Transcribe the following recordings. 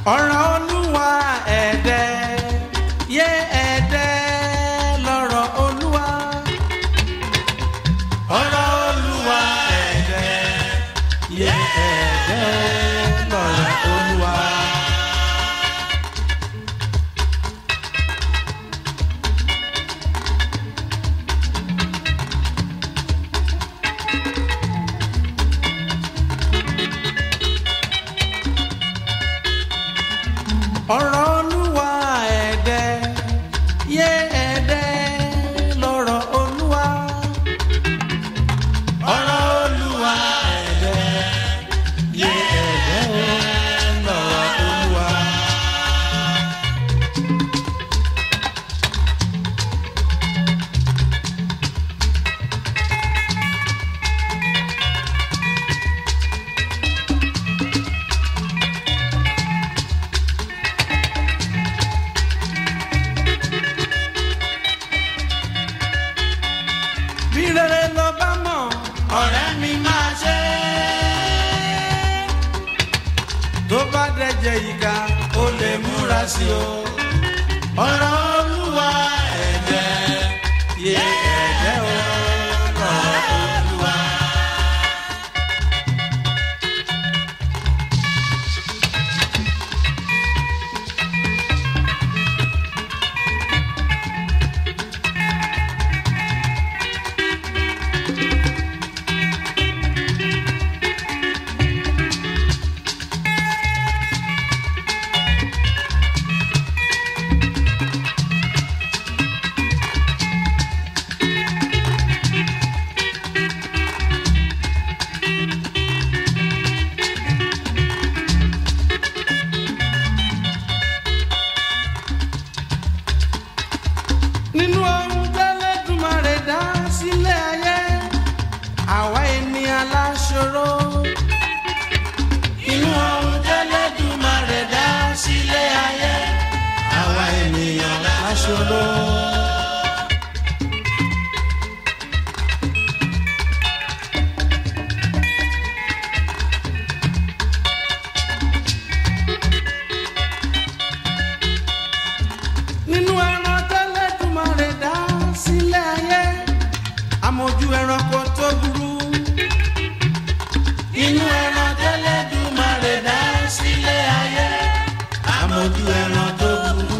ọ̀rọ̀ olúwa ẹ̀dẹ́ yé ẹ̀dẹ́ lọ́rọ̀ olúwa. ọ̀rọ̀ olúwa ẹ̀dẹ́ yé ẹ̀dẹ́ lọ́rọ̀ olúwa. ọ̀rọ̀ olúwa ẹ̀dẹ́ yé ẹ̀dẹ́ lọ́rọ̀ olúwa. ọ̀rọ̀ olúwa ẹ̀dẹ́ yé ẹ̀dẹ́ lọ́rọ̀ olúwa. bí rere lọ bá mọ̀ ọ̀rẹ́ mi máa ṣe. tó bá dẹ̀jẹ̀ ìka ó lè múra sí o. ọ̀rọ̀ olúwa ẹ̀jẹ̀ yé ẹ̀jẹ̀ o. ọ̀rọ̀ olúwa. nínú ohun tẹ́lẹ̀dùmarè dá sílẹ̀ ayé àwa ènìyàn láṣọrọ. nínú ohun tẹ́lẹ̀dùmarè dá sílẹ̀ ayé àwa ènìyàn láṣọrọ. nínú ẹran tẹ́lẹ̀dùmarè dá sílẹ̀ ayé amójú ẹranko tó burú. inú ẹran tẹ́lẹ̀dùmarè dá sílẹ̀ ayé amójú ẹran tó burú.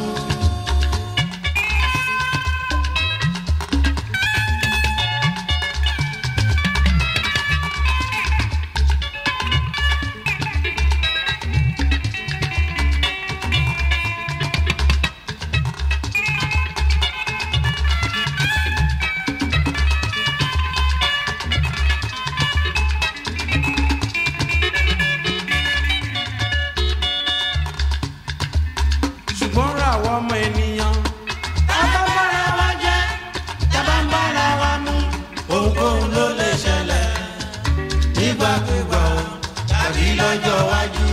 ṣùgbọ́n ra àwọn ọmọ ènìyàn. tábà ń bára wa jẹ́ tábà ń bára wa mú. ohunkóhun ló lè ṣẹlẹ̀ nígbàkúgbà o tàbí lọ́jọ́ iwájú.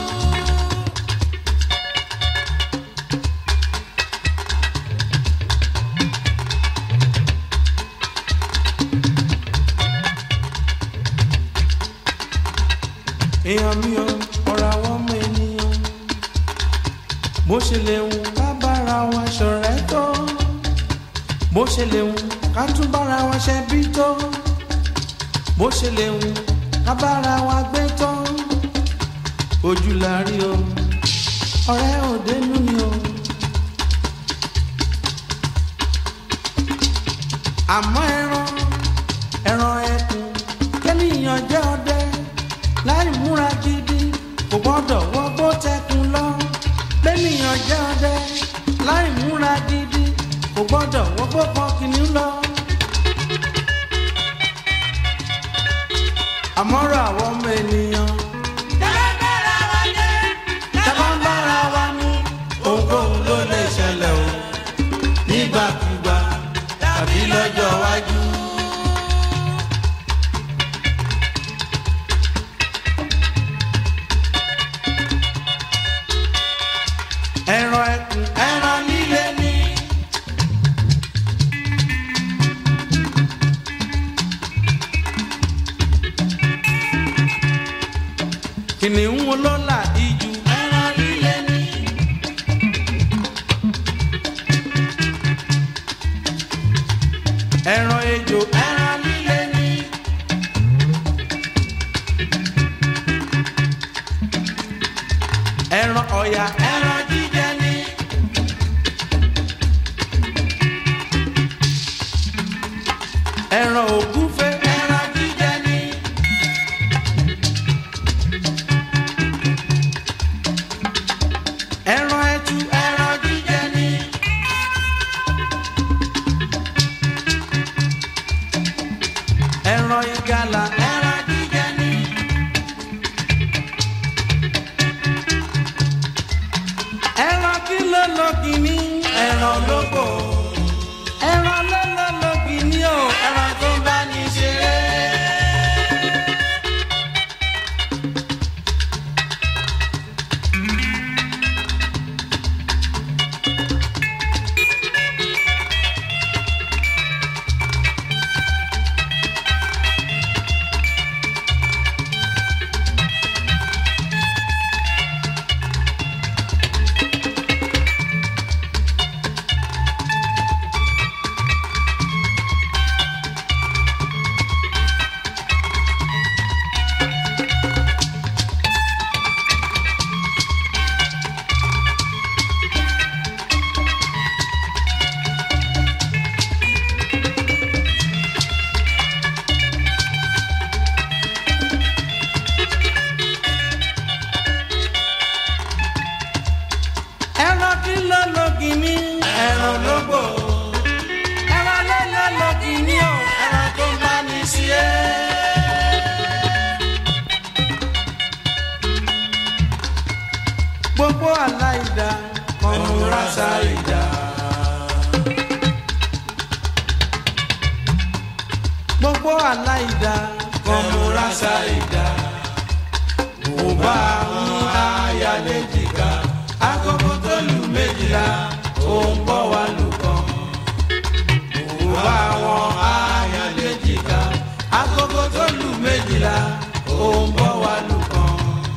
èèyàn mi ò ọ̀rọ̀ àwọn ọmọ ènìyàn bó ṣe lè wù ká bára wa ṣọ̀rẹ́ tó bó ṣe lè wù ká tún bára wa ṣe bí tó bó ṣe lè wù ká bára wa gbé tó ojú la rí o ọ̀rẹ́ òdenu ni o. àmọ́ ẹran ẹran ẹkùn kẹ́nìyàn jẹ́ ọdẹ láì múra gidi kò gbọ́dọ̀ wọgbó tẹkùn lọ bẹ́nìyàn jẹ́ ọdẹ láì múra gidi kò gbọ́dọ̀ wọgbó kan kìnìún lọ. àmọ́rọ̀ àwọn ọmọ ènìyàn. tábà ń bára wa mú ohunkóhun ló lè ṣẹlẹ̀ o nígbàkúgbà tàbí lọ́jọ́ iwájú. ẹran ẹkùn ẹran líle ni. kìnìún olólà ijù ẹran líle ni. ọ̀yà ẹran jíjẹ ni. ẹran ògúnfe ẹran jíjẹ ni. ẹran ẹtu ẹran jíjẹ ni. ẹran ìgalà ẹran jíjẹ ni. ẹran kí ló lọ kìíní ẹran lóko ẹran ló lọ lọ kìíní o ẹran tó bá ní ṣeré. ẹran kí ló lọ kìíní ẹran lógbò ẹran ló lọ lọ kìíní o ẹran tó bá ní sí ẹ. gbogbo aláìda kọmúra sáìda. gbogbo aláìda kọmúra sáìda. mo bá ń ayálé jìgá agogo tó lù méjìlá ó ń bọ̀ wá lù kàn. mo bá wọn ayálé jìgá agogo tó lù méjìlá ó ń bọ̀ wá lù kàn.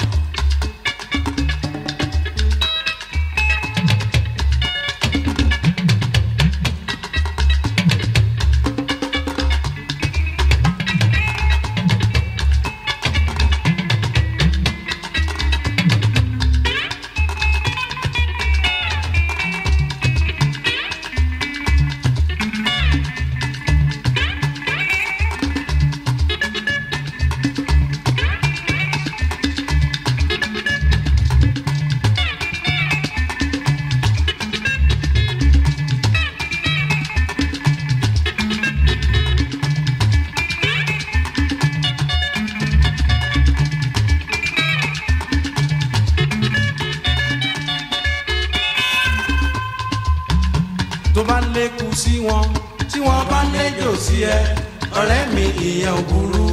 tó bá lékun sí wọn tí wọn bá léjò sí ẹ ọ̀rẹ́ mi ìyẹn ò burú.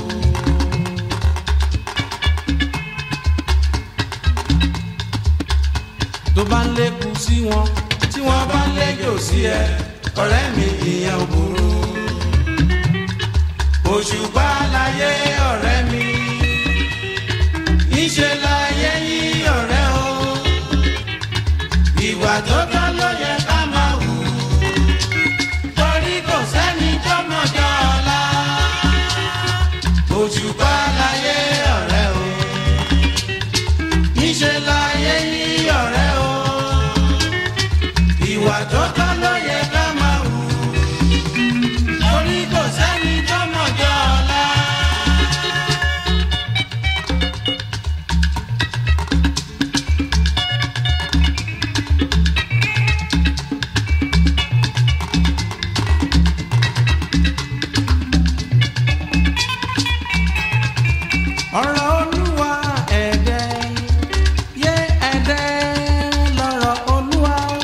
tó bá lékun sí wọn tí wọn bá léjò sí ẹ ọ̀rẹ́ mi ìyẹn ò burú. òṣùpá láyé ọ̀rẹ́ mi níṣẹ́ láyé yí ọ̀rẹ́ o ìwà tó tọ́ ló yẹ ká máa wù torí kò sẹ́ni tó mọ̀jọ́ ọ̀la òṣùpá láyé ọ̀rẹ́ o níṣẹ́ láyé yí ọ̀rẹ́ o ìwà tó tọ́ ló yẹ ká máa wù torí kò sẹ́ni tó mọ̀jọ́ ọ̀la. ọ̀rọ̀ olúwa ẹ̀dẹ́ yé ẹ̀dẹ́ lọ́rọ̀ olúwa o.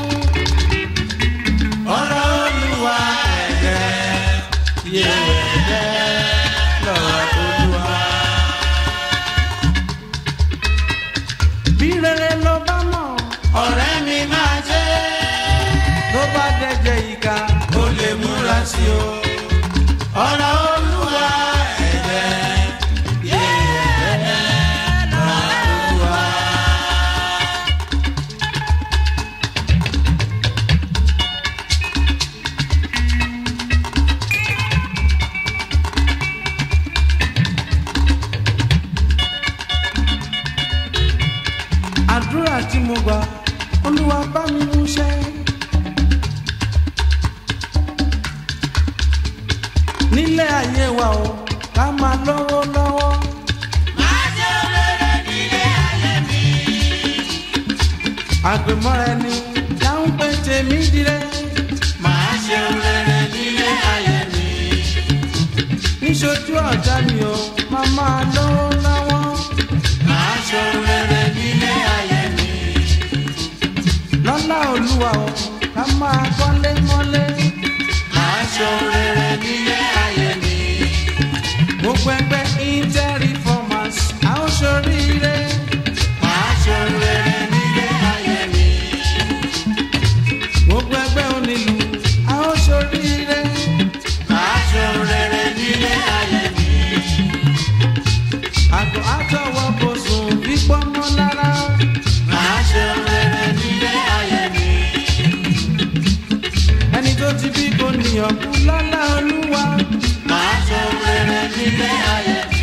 ọ̀rọ̀ olúwa ẹ̀dẹ́ yé ẹ̀dẹ́ lọ́rọ̀ olúwa. bí rere ló bá mọ̀ ọ̀rẹ́ mi máa jẹ́ ló bá dẹ́jẹ́ ìka ó lè múra sí o. ọ̀rọ̀ olúwa ẹ̀dẹ́ yé ẹ̀dẹ́ lọ́rọ̀ olúwa. àdúrà tí mo olúwa olúwa bá mi mú ṣẹ. nílé ayé wa o ká máa lọ́wọ́ lọ́wọ́. àgbẹ̀mọ́ra ẹni dáhùn pé tèmi dire. Màá ṣe rere nílé ayé mi. níṣojú ọ̀tá mi o máa máa lọ́wọ́ lọ́wọ́. Màá ṣe rere nílé ayé mi. lọ́lá olúwa o ká máa kọ́lé mọ́lé. Màá ṣe rere nílé ayé mi. gbogbo ẹgbẹ́ inter-reformers a ó ṣoríire. Màá ṣe rere nílé ayé mi. gbogbo ẹgbẹ́ onílù a ó ṣoríire. Màá ṣe rere nílé ayé mi. àgọ́ àtọwọ́ kò sùn fífọ́ mọ́ lára. Màá ṣe rere nílé ayé mi. ẹni tó ti bí kò níyàn kú lọ́lá olúwa. Màá ṣe rere nílé ayé mi.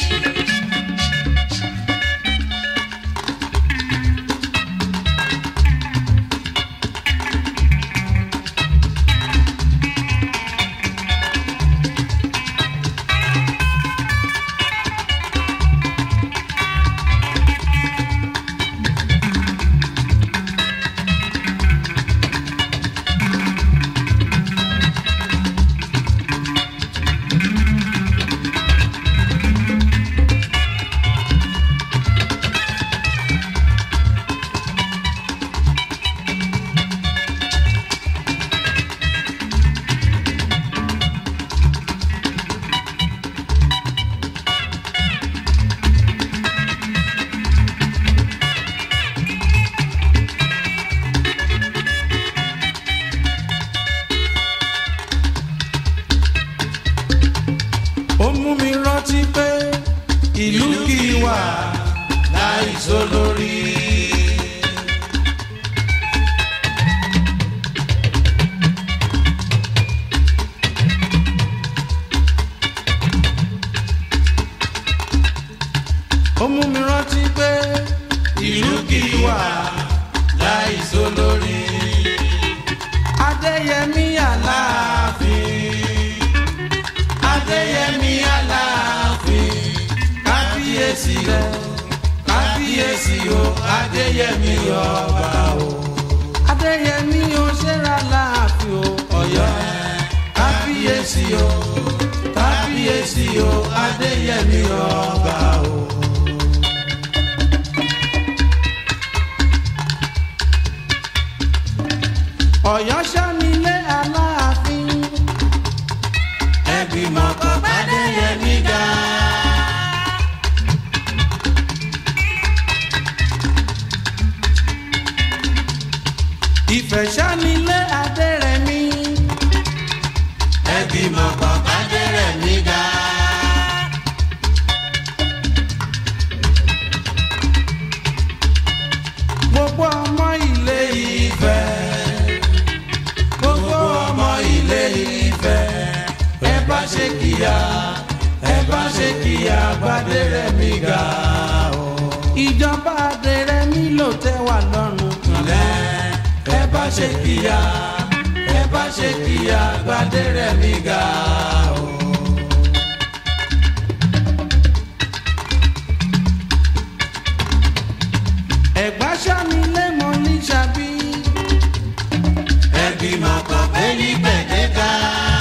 ó mú mi rántí pé ìlú kì í wà Láì sólórí. ó mú mi rántí pé Ìlú kì í wà láì sólórí. adéyẹmí aláàfin Adéyẹmí Aláàfin. kábíyèsí rẹ Kábíyèsí o, Adéyẹmí ọba o. adéyẹmí ó ṣẹ́ra láàfin o ọ̀yọ́ Kábíyèsí o, kábíyèsí o, Adéyẹmí ọba o. ọ̀yọ́ sánilé aláàfin Ẹ̀gbìmọ̀ kan b'Adéyẹmí ga. ìfẹ́ sánilé adérẹ̀mí Ẹ̀gbìmọ̀ kan b'Adérẹ̀mí ga. gbogbo ọmọ ilé ìfẹ́ Gbogbo ọmọ ilé Ifẹ̀, ẹ bá ṣe kíyà, ẹ bá ṣe kíyà b'Adérẹ̀mí ga o. ìjọba adérẹ̀mí ló tẹ́ wà lọ́rùn Ilẹ̀ ẹ bá ṣe kíyà, ẹ bá ṣe kíyà b'Adérẹ̀mí ga o. ẹ̀gbá sánilé mọ́ ní sàbí Ẹ̀gbìmọ̀ kan pé ní gbẹ̀dẹ́gà.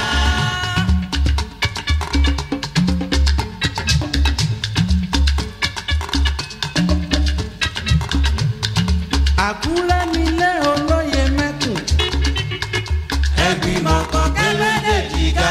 àkúrẹ́ nílé olóye mẹ́kùn Ẹ̀gbìmọ̀ kan pé méjèèjì ga.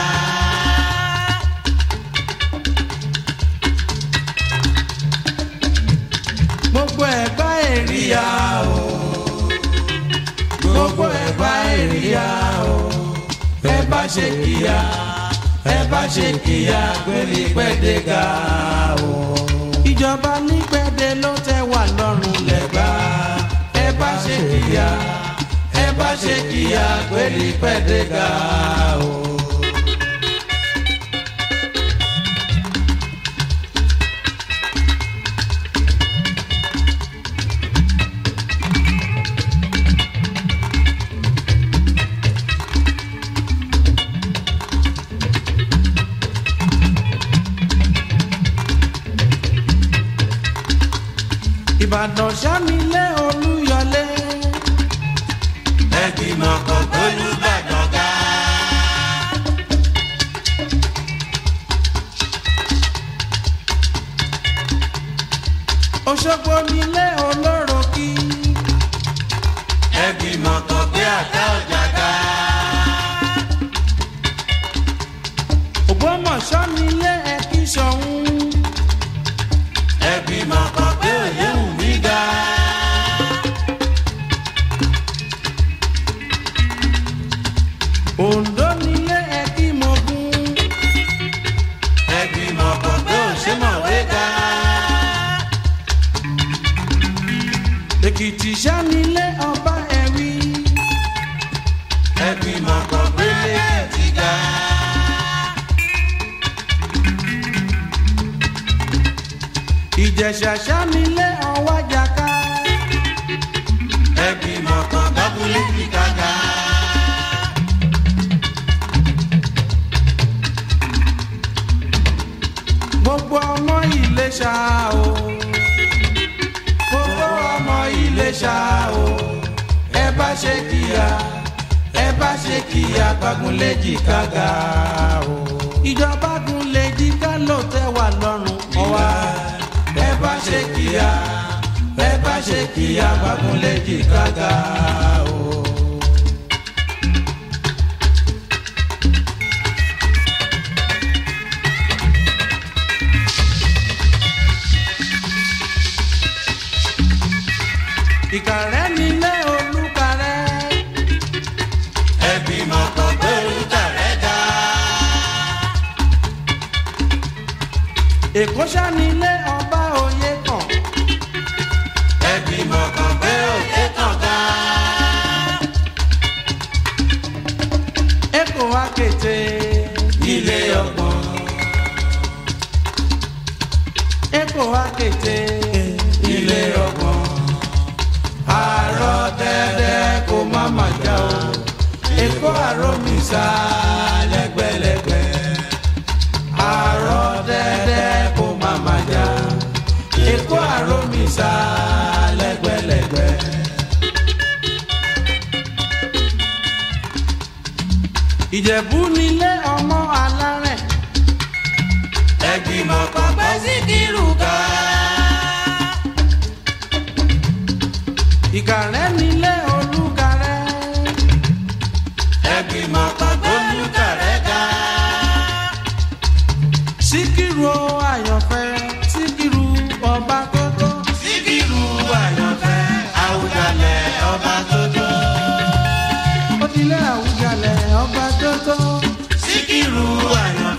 gbogbo ẹ̀gbá èrìyà Ìyá o, gbogbo ẹ̀ bá èrìyà o. Ẹ bá ṣe kíyà, ẹ bá ṣe kíyà pélé gbẹ̀dẹ́gà o. ìjọba nígbẹ̀dẹ̀ ló tẹ́ wà lọ́rùn lẹ́gbà ẹ bá ṣe kíyà ẹ bá ṣe kíyà pélé gbẹ̀dẹ́gà o. ìbàdàn sánilé olúyọlé ẹgbìmọ̀ kan gbólúbàdàn ga. òṣogbo nílé olórokì ẹgbìmọ̀ kan gbé àtà ọjà ga. ògbómọ̀ṣọ́ nílé ẹkí sọ̀hún ẹgbìmọ̀ kan gbé òye wù mí ga. oǹdó nílé ẹkí mogun ẹgbìmọ̀ kan gbé òṣèmọ̀wé ga. èkìtì sánilé ọba ẹ̀wí ẹgbìmọ̀ kan gbé lẹ́kìtì ga. ìjẹ̀ṣà sánilé ọwájàká ẹgbìmọ̀ kan gbábúlé kíkà ga. gbogbo ọmọ ìlẹ̀ṣà o gbogbo ọmọ ìlẹ̀ṣà o ẹ bá ṣe kíá ẹ bá ṣe kíá gbágunléjì kága o ìjọba gunléjì ká ló tẹ́ wà lọ́rùn ọwá ẹ bá ṣe kíá ẹ bá ṣe kíá gbágunléjì kága o. ìkàrẹ́ nílé olúkarẹ́ ẹgbìmọ̀ kan gbé olùkàrẹ́ ga. èkó sánilé ọba òye kan ẹgbìmọ̀ kan gbé òye kan ga. èkó akété ilé ọgbọ̀n èkó akété ilé ọgbọ̀n. àárọ̀ dẹ́dẹ́ kó má má já o èkó àròmísà lẹ́gbẹ̀lẹ́gbẹ̀ àárọ̀ dẹ́dẹ́ kó má má já èkó àròmísà lẹ́gbẹ̀lẹ́gbẹ̀. ìjẹ̀bú nílé ọmọ alárẹ̀ ẹgbìmọ̀ kan gbé síkírù ga. ìkàrẹ́ nílé olúkarẹ́ ẹgbìmọ̀ kan gbé olùkàrẹ́ ga. síkírù o àyànfẹ́ síkírù ọba tótó síkírù àyànfẹ́ àwùjalẹ̀ ọba tó tó. ó dilé àwùjalẹ̀ ọba tótó síkírù àyànfẹ́